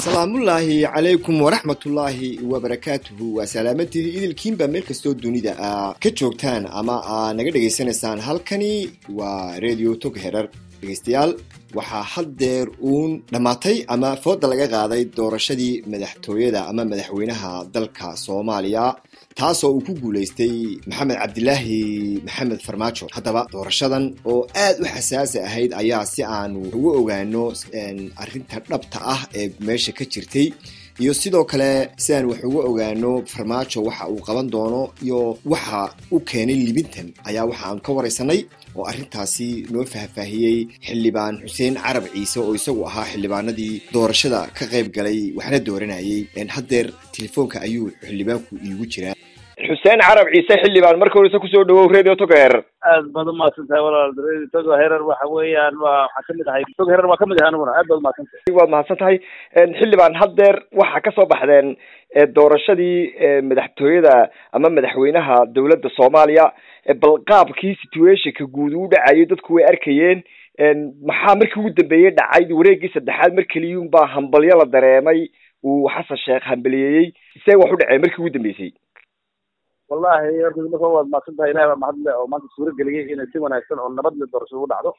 salaamullaahi calaykum waraxmatullaahi wabarakaatuhu waa salaamadii idilkiinba meel kastoo dunida a ka joogtaan ama aa naga dhegaysanaysaan halkani waa radio tog herar dhegaystayaal waxaa haddeer uun dhammaatay ama fooda laga qaaday doorashadii madaxtooyada ama madaxweynaha dalka soomaaliya taasoo uu ku guulaystay maxamed cabdilaahi maxamed farmaajo haddaba doorashadan oo aad u xasaasi ahayd ayaa si aanu ugu ogaano arrinta dhabta ah ee meesha ka jirtay iyo sidoo kale si aan wax uga ogaano farmaajo waxa uu qaban doono iyo waxa u keenay libintan ayaa waxa aan ka waraysanay oo arrintaasi noo faahfaahiyey xildhibaan xuseen carab ciise oo isagu ahaa xildhibaanadii doorashada ka qayb galay waxna dooranayay haddeer telefoonka ayuu xildhibaanku iigu jiraa xuseen carab ciise xildhibaan marka horeyse kusoo dhawow radio togeher aad baad umahadsantahay walaal radio togo herer waxa weeyaan waa waxaa kamid ahay togo herer waa kamid ahay aniguna aad baad umahadsantahay waad mahadsan tahay xildhibaan haddeer waxaa kasoo baxdeen doorashadii madaxtooyada ama madaxweynaha dowladda soomaaliya bal qaabkii situationka guud uu dhacayay dadku way arkayeen maxaa markii ugu dambeeyey dhacay wareegii saddexaad mar keliyun baa hambalyo la dareemay uu xasan sheekh hambaliyeeyey see wax u dhaceen markii ugu dambeysay wallahi horta marka waad mahadsan tahay ilahi baa mahadle oo maanta suuro geliyay inay si wanaagsan oo nabad le doorasho ugu dhacdo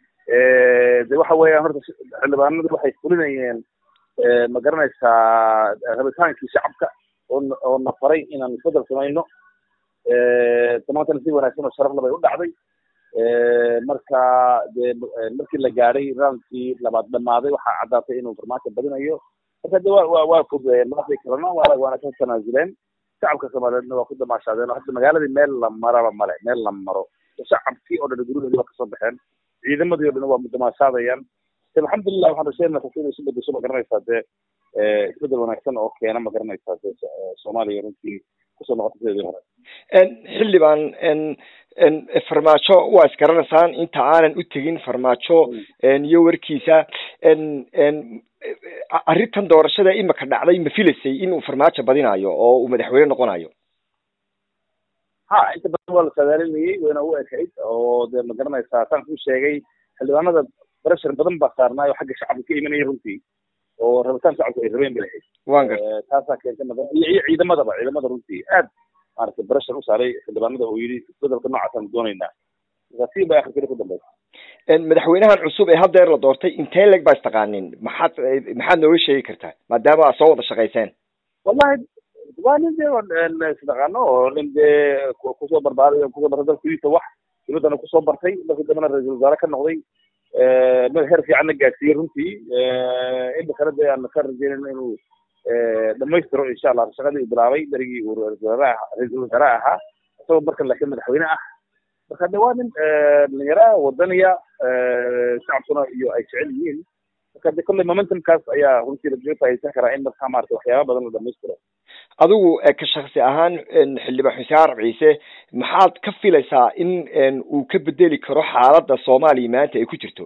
de waxa weeyaan horta xildhibaanadu waxay fulinayeen ma garanaysaa rabitaankii shacabka oo oo na faray inaan isbedel samayno damaantana si wanaagsan oo sharafle bay u dhacday marka de markii la gaadhay roundkii labaad dhamaaday waxaa caddaatay inuu farmaajo badinayo marka de wa wa waa fududeen madaxdii kalena waa waana ka tanaasuleen shacabka soomaaliyeedna waa ku damaashaadeen oo hadda magaaladii meel la maraba male meel la maro shacabkii oo dhan guryahoodii waa kasoo baxeen ciidamadii o dhan waa damaashaadayaan de alxamdulilah waxaan rajeenaa kasi inay isu bedesho ma garanaysaa dee isbedel wanaagsan oo keena ma garanaysaa de soomaaliya runtii kusoo noqota sideedii hore xildhibaan farmaajo waa isgaranaysaan inta aanan u tegin farmaajo iyo warkiisa arrintan doorashada imika dhacday ma filaysay inuu farmaajo badinayo oo uu madaxweyne noqonayo ha inta badan waa la saadaalinayay wayna u ekayd oo de ma garanaysaa saan ku sheegay xildhibaanada barashar badan baa saarnaayo xagga shacabka ka imanaya runtii oo rabitaan shacabku ay rabeen bay lahayd wan garta taasaa keentay madan iyo iyo ciidamadaba ciidamada runtii aad maaragtay barashar u saaray xildhibaanada oo yidhi isbedelka noocaasaan doonaynaa markaasi ba akhirkeli ku dambaysa madaxweynahan cusub ee haddeer la doortay intee leg baa istaqaanin maxaad maxaad nooga sheegi kartaa maadaama aad soo wada shaqayseen wallahi waa nin dee isdhaqaano oo nin dee kusoo barbaaray kusoo bartay dalkiisa wax dibaddana kusoo bartay markii dambena ra-iisul wasaare ka noqday meel heer fiicanna gaadsiiyey runtii imikana dee aan ka rajeynayna inuu dhamaystiro insha allah shaqadii uu bilaabay berigii uu ra-iisul wasaare ahaa isagoo marka laakiin madaxweyne ah marka de waa nin dhalinyara wadaniya shacabkuna iyo ay jecel yihiin marka de kolley momentumkaas ayaa runtii lagaga faaiidsan karaa in markaa maarata waxyaaba badan la dhamaystiro adigu ka shaksi ahaan xildhibaan xuseen carab ciise maxaad ka filaysaa in uu ka bedeli karo xaaladda soomaaliya maanta ay ku jirto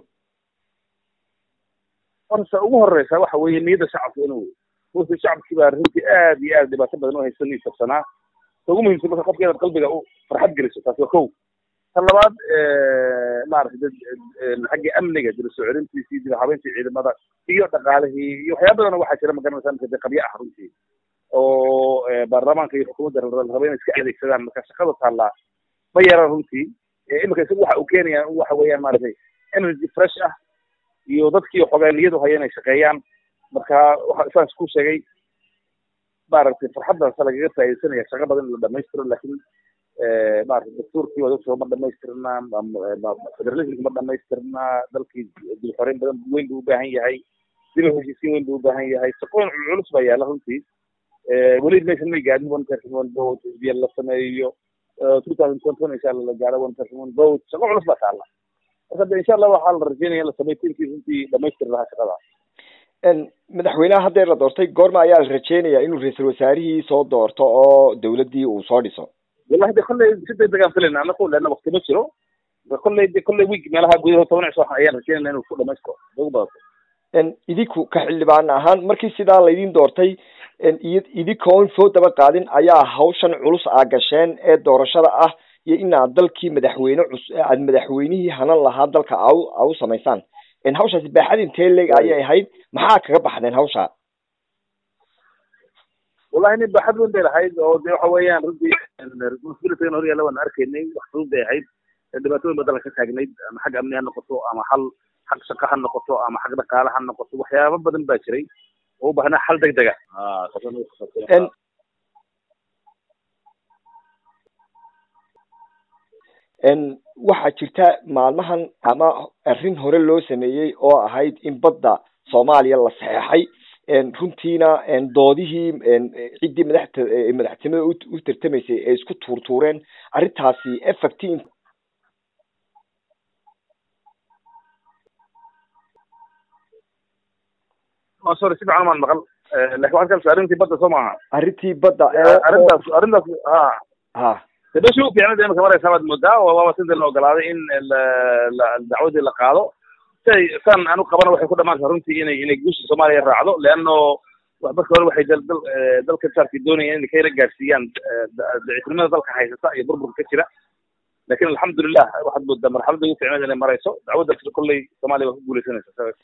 horta ugu horeysa waxa weeye niyadda shacabka inuu runtii shacabkii baa runtii aad iyo aad dhibaato badan u haysan isabsanaa ta ugu muhiimsan marka qofka inaad qalbiga u farxad geliso taas waa kow tan labaad maaragtay xaggii amniga dib soo celintiisii dib habeyntii ciidamada iyo dhaqaalihii iyo waxyaaba badan waxaa jira magaranaysa marka dee qabyo ah runtii oo baarlamaanka iyo xukuumadda la raba inay iska adeegsadaan marka shaqada taallaa ma yaran runtii imika isagu waxa uu keenaya waxa weeyaan maaragtay energy fresh ah iyo dadkii xogaa niyadu haya inay shaqeeyaan marka waxa saas ku sheegay maaragtay farxaddaasa lagaga faa'iidaysanaya shaqo badan in la dhamaystiro laakiin maaragtay dastuurkii waa dadka ma dhamaystirna federalismka ma dhamaystirna dalkii dib xoreyn badan weyn buu u baahan yahay dib heshiisiin weyn buu u baahan yahay shaqooyin culculus baa yaalla runtii weli maysan may gaadhin one person one vote xisbiya la sameeyo two thousand twenty one insha allah la gaaro one person one vote shaqo culus baa taalla marka de insha allah waxaa la rajeynaya in la sameeyo tiimkii runtii dhamaystiri lahaa shaqada madaxweynaha haddeer la doortay goorma ayaa la rajeynayaa inuu ra-iisul wasaarihii soo doorto oo dawladdii uu soo dhiso wallahi de kolley si degdegaan filayna anaku leana wakti ma jiro kolley de kolley week meelaha gudahood toban cisho ayaan rajeynayna inuu ku dhamaystiro ugu badato idinku ka xildhibaan ahaan markii sidaa laydin doortay idinkoon soo daba qaadin ayaa hawshan culus aa gasheen ee doorashada ah iyo inaad dalkii madaxweyne cus aad madaxweynihii hanan lahaa dalka a a u samaysaan hawshaasi baaxad intee leeg ayay ahayd maxaa kaga baxdeen hawsha wallahi nin baaxad weyn bay lahayd oo de waxa weeyaan runtii responsibilitygan hor yaalla waan arkaynay wax fudud bay ahayd dhibaatooyin badan ka taagnayd ama xag amni ha noqoto ama hal xag shaqo ha noqoto ama xag dhaqaale ha noqoto waxyaaba badan baa jiray oo u baahnaa xal deg dega waxaa jirta maalmahan ama arrin hore loo sameeyey oo ahayd in badda soomaaliya la saxeexay runtiina doodihii ciddii madaxta madaxtinimada u tartamaysay ay isku tuurtuureen arrintaasi effect sorry si fiican maan maqal lakin waxaad kalsa arrintii badda soo maaha arrintii badda arrintaas arrintaas ha ha de meshi u fiicnada imika maraysaa baad moodaa waaba sidii la ogolaaday in dacwadii la qaado siay san anu qabana waxay ku dhamaantaa runtii inay inay guusha soomaaliya raacdo leano marka hore waxay dal dalka jaarkii doonayaan inay kayra gaarsiiyaan daciifnimada dalka haysata iyo burburka ka jira lakin alxamdulilah waxaad moodaa marxaladda ugu fiicneed inay marayso dacwadda kolley soomaaliya waa ku guuleysanaysa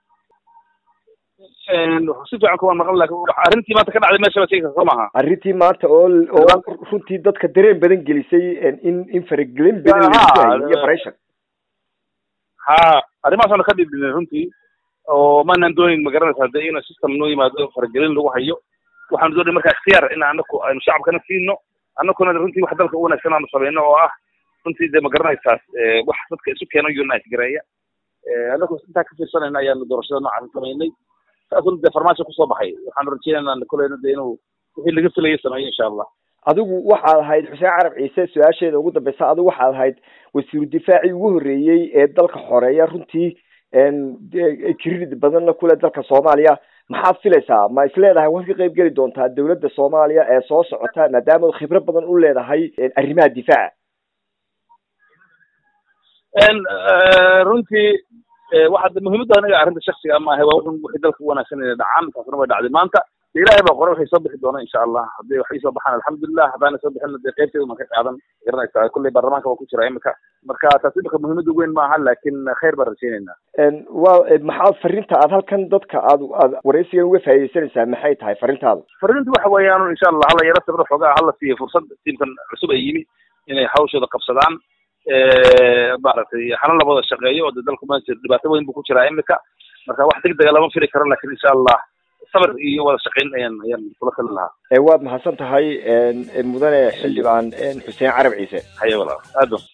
si fiican kuwaan maqan lakin arrintii maanta ka dhacday meesha ba sheegaysa soo maaha arrintii maanta oo oo runtii dadka dareen badan gelisay in in faragelin badan iyo pressure ha arrimahaasana ka dhibdhinay runtii oo maanaan doonin ma garanaysaa de inuu system noo yimaado faragelin lagu hayo waxaanu doonay marka ikhtiyaar in anaku aynu shacabkana siino anakuna runtii wax dalka u wanaagsan aanu samayno oo ah runtii de ma garanaysaa wax dadka isu keeno unite gareeya anaku intaa ka fiirsanayna ayaanu doorashada noocaas samaynay saasuna dee farmaajo kusoo baxay waxaanu rajeynayna koleyna de inuu wixii laga filayo sameeyo insha allah adigu waxaad ahayd xuseen carab ciise su-aasheeda ugu dambeysa adigu waxaad ahayd wasiiru difaacii ugu horreeyey ee dalka xoreeya runtii credit badanna kule dalka soomaaliya maxaad filaysaa ma is leedahay waad ka qayb geli doontaa dawladda soomaaliya ee soo socota maadaama khibro badan u leedahay arrimaha difaaca runtii waxaa muhiimadda aniga arrinta shaksiga maaha waa wuxun wixii dalka u wanaagsan inay dhacaan taasna way dhacday maanta de ilahay baa qore waxay soo bixi doona insha allah haddii waxay soo baxaan alxamdulilah haddaana soo bixin dee qaybteeda man ka qaadan garanaysaa kulley baarlamaanka waa ku jira imika marka taas imika muhiimadda weyn maaha laakin khayr baan rajeynayna wa maxaa fariinta aad halkan dadka aad aad waraysigan uga faaidaysanaysaa maxay tahay fariintaada fariinta waxa weeyaan insha allah hala yaro sabro xoogaa hala siiyo fursad tiimkan cusub ay yimi inay hawshooda qabsadaan maaragtay hana la wada shaqeeyo oo de dalku ma dhibaato weyn buu ku jiraa imika marka wax deg dega lama fili karo lakin insha allah sabir iyo wada shaqayn ayaan ayaan kula kali lahaa waad mahadsan tahay mudane xildhibaan xuseen carab ciise haye walaal aad ba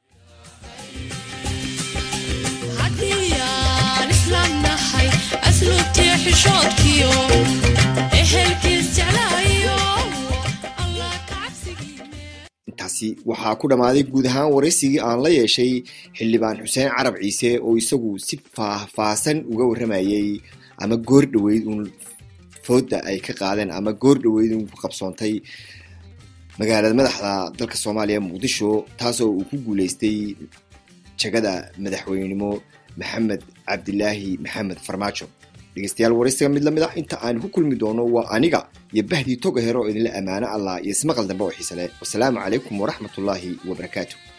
intaasi waxaa ku dhammaaday guud ahaan waraysigii aan la yeeshay xildhibaan xuseen carab ciise oo isagu si faahfaahsan uga warramayey ama goor dhaweyd uun fooda ay ka qaadeen ama goor dhaweyd uun ku qabsoontay magaalada madaxda dalka soomaaliya muqdisho taasoo uu ku guuleystay jagada madaxweynenimo maxamed cabdilaahi maxamed farmaajo dhegeystayaal waraysiga mid lamid ah inta aan ku kulmi doono waa aniga iyo bahdii toga hero oo idinla ammaano allah iyo ismaqal dambe oo xiise leh wasalaamu calaykum waraxmatullaahi wabarakaatu